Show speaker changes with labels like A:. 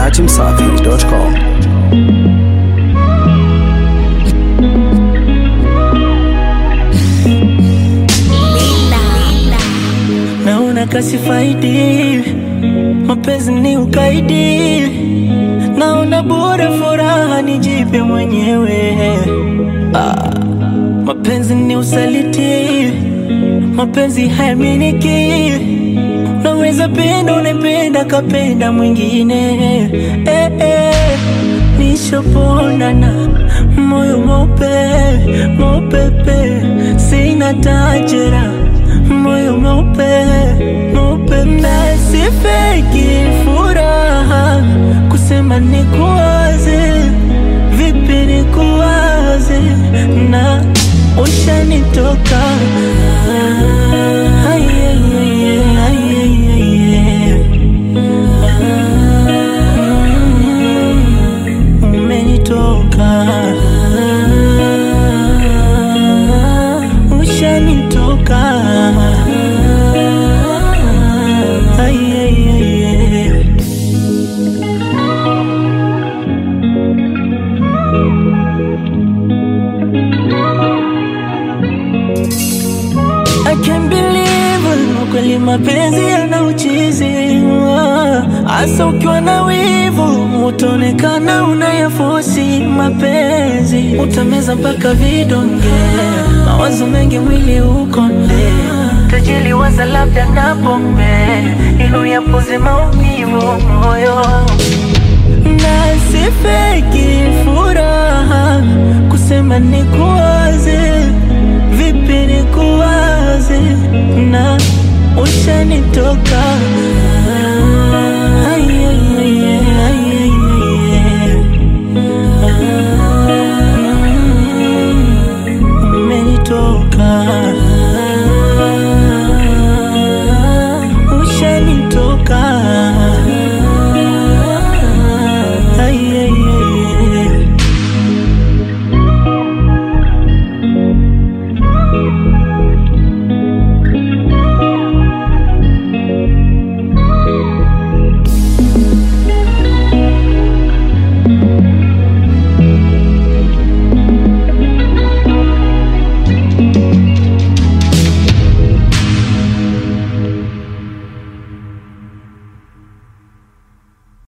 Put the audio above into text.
A: dachimsafi.com.
B: naona kasifaidi, mapenzi ni ukaidi, naona bora furaha nijipe mwenyewe. Ah, mapenzi ni usaliti, mapenzi hayaminiki. Naweza penda unapenda kapenda mwingine eh, eh. Nishaponana moyo mope mopepe, sina tajera moyo mope mopepe, sifeki furaha kusema nikuwaze, vipi nikuwaze na ushanitoka Ah, yeah, yeah, yeah, yeah, yeah, yeah. Mm, umenitoka ushanitoka Ay, ay, ay, ay. I can't believe it, kweli mapenzi yana uchizi hasa ukiwa na wivu utaonekana unayafosi mapenzi utameza mpaka vidonge mawazo mengi mwili ukonde tajili waza labda na pombe ili uyapuze maumivu